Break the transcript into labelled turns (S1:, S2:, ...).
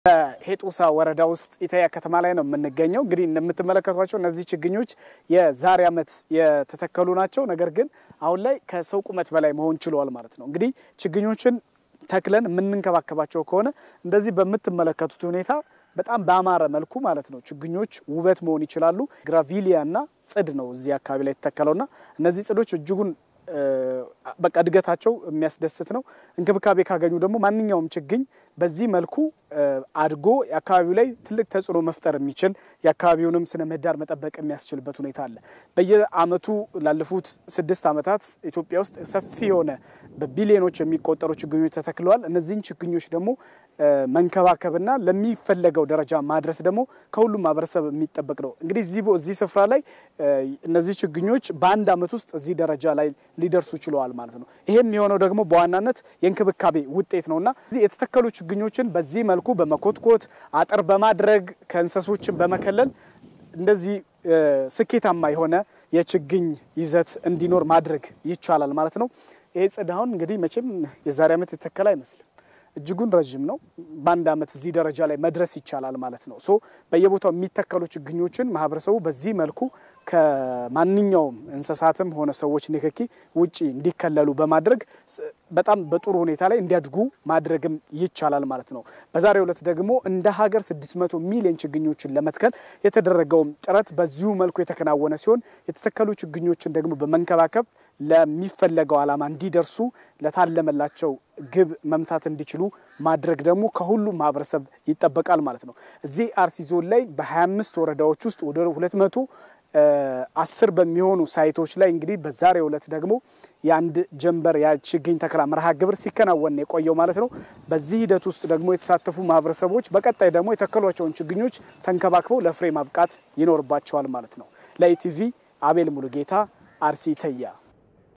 S1: በሄጡሳ ወረዳ ውስጥ ኢተያ ከተማ ላይ ነው የምንገኘው። እንግዲህ እንደምትመለከቷቸው እነዚህ ችግኞች የዛሬ ዓመት የተተከሉ ናቸው። ነገር ግን አሁን ላይ ከሰው ቁመት በላይ መሆን ችለዋል ማለት ነው። እንግዲህ ችግኞችን ተክለን የምንንከባከባቸው ከሆነ እንደዚህ በምትመለከቱት ሁኔታ በጣም በአማረ መልኩ ማለት ነው ችግኞች ውበት መሆን ይችላሉ። ግራቪሊያ እና ጽድ ነው እዚህ አካባቢ ላይ የተተከለውና እነዚህ ጽዶች እጅጉን በቃ እድገታቸው የሚያስደስት ነው። እንክብካቤ ካገኙ ደግሞ ማንኛውም ችግኝ በዚህ መልኩ አድጎ የአካባቢው ላይ ትልቅ ተጽዕኖ መፍጠር የሚችል የአካባቢውንም ስነ ምህዳር መጠበቅ የሚያስችልበት ሁኔታ አለ። በየዓመቱ ላለፉት ስድስት ዓመታት ኢትዮጵያ ውስጥ ሰፊ የሆነ በቢሊዮኖች የሚቆጠሩ ችግኞች ተተክለዋል። እነዚህን ችግኞች ደግሞ መንከባከብና ለሚፈለገው ደረጃ ማድረስ ደግሞ ከሁሉም ማህበረሰብ የሚጠበቅ ነው። እንግዲህ እዚህ ስፍራ ላይ እነዚህ ችግኞች በአንድ ዓመት ውስጥ እዚህ ደረጃ ላይ ሊደርሱ ችለዋል ማለት ነው። ይሄም የሆነው ደግሞ በዋናነት የእንክብካቤ ውጤት ነውና የተተከሉ ችግኞችን በዚህ መልኩ በመኮትኮት አጥር በማድረግ ከእንሰሶችን በመከለል እንደዚህ ስኬታማ የሆነ የችግኝ ይዘት እንዲኖር ማድረግ ይቻላል ማለት ነው። ይሄ ጽድ አሁን እንግዲህ መቼም የዛሬ ዓመት የተተከለ አይመስልም። እጅጉን ረዥም ነው። በአንድ ዓመት እዚህ ደረጃ ላይ መድረስ ይቻላል ማለት ነው። ሶ በየቦታው የሚተከሉ ችግኞችን ማህበረሰቡ በዚህ መልኩ ከማንኛውም እንስሳትም ሆነ ሰዎች ንክኪ ውጪ እንዲከለሉ በማድረግ በጣም በጥሩ ሁኔታ ላይ እንዲያድጉ ማድረግም ይቻላል ማለት ነው። በዛሬው ዕለት ደግሞ እንደ ሀገር 600 ሚሊዮን ችግኞችን ለመትከል የተደረገውም ጥረት በዚሁ መልኩ የተከናወነ ሲሆን የተተከሉ ችግኞችን ደግሞ በመንከባከብ ለሚፈለገው ዓላማ እንዲደርሱ ለታለመላቸው ግብ መምታት እንዲችሉ ማድረግ ደግሞ ከሁሉም ማህበረሰብ ይጠበቃል ማለት ነው። እዚህ አርሲ ዞን ላይ በ25 ወረዳዎች ውስጥ ወደ 200 አስር በሚሆኑ ሳይቶች ላይ እንግዲህ በዛሬው ዕለት ደግሞ የአንድ ጀንበር የችግኝ ተከላ መርሃ ግብር ሲከናወን የቆየው ማለት ነው። በዚህ ሂደት ውስጥ ደግሞ የተሳተፉ ማህበረሰቦች በቀጣይ ደግሞ የተከሏቸውን ችግኞች ተንከባክበው ለፍሬ ማብቃት ይኖርባቸዋል ማለት ነው። ለኢቲቪ አቤል ሙሉጌታ አርሲ ተያ